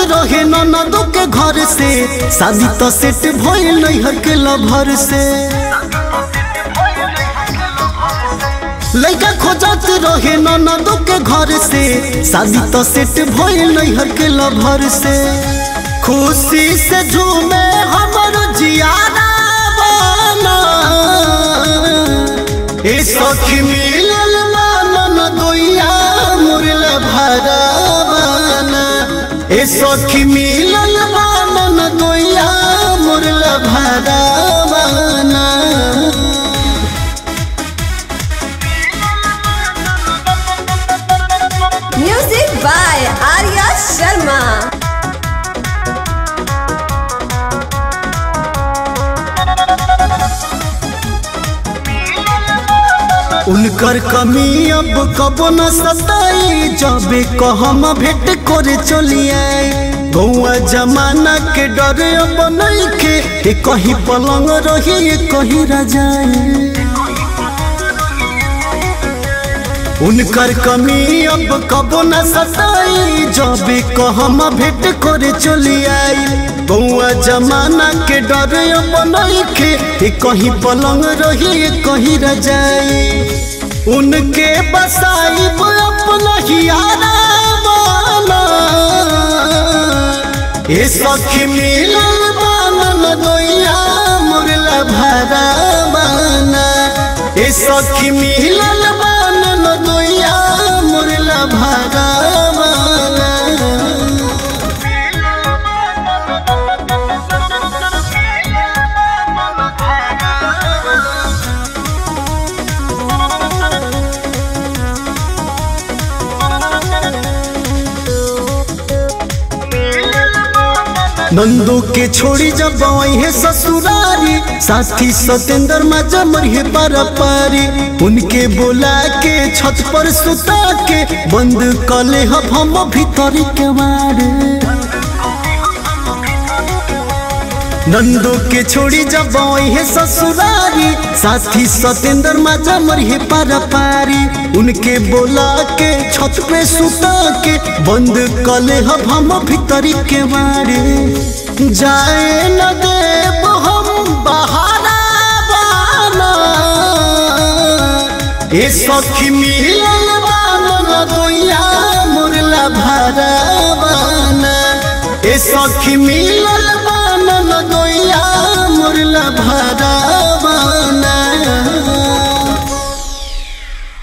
रहे ननदो के घर से शादी तो सेट भइल नैहर के लभर से लड़का खोजत रहे ननदो के घर से शादी तो सेट भइल नैहर के लभर से खुशी से झूमे हमर जियारा बना ए सखी मिलल मानन दोइया मुरला भरावाना ए सखी मिलल मानन दोइया मुरला भरावाना Music by Arya Sharma. उनकर कमी अब कबो न सताई जबे कहम भेंट करे चलिए गौआ जमाना के डर अब नइखे ए कहीं पलंग रही ए कहीं रजाई उनकर कमी अब कबो न सताई जबे कहम भेंट करे चली आई गौआ जमाना के डर अब नइखे ए कहीं पलंग रही ए कहीं रजाई उनके बसाई अपना हियारा माना ए सखी मिलल बानन दोइया मुरला भरा बाना ए सखी मिलल बानन दोइया मुरला भरा बाना नंदू के छोड़ी जब है ससुरारी साथी सतेंद्र मजा मरिए पारी उनके बोला के छत पर सुता के बंद कले हब हम भीतर के मारे नंदू के छोड़ी जब है ससुरारी साथी सतेंद्र मजा मरिए पारी उनके बोला के छत पे सुता के बंद कले हब हम भीतरी के मारे जाए न देव हम बहारा बाना ए सखी मिलल बानन दोइया मुरला भरा बाना ए सखी मिलल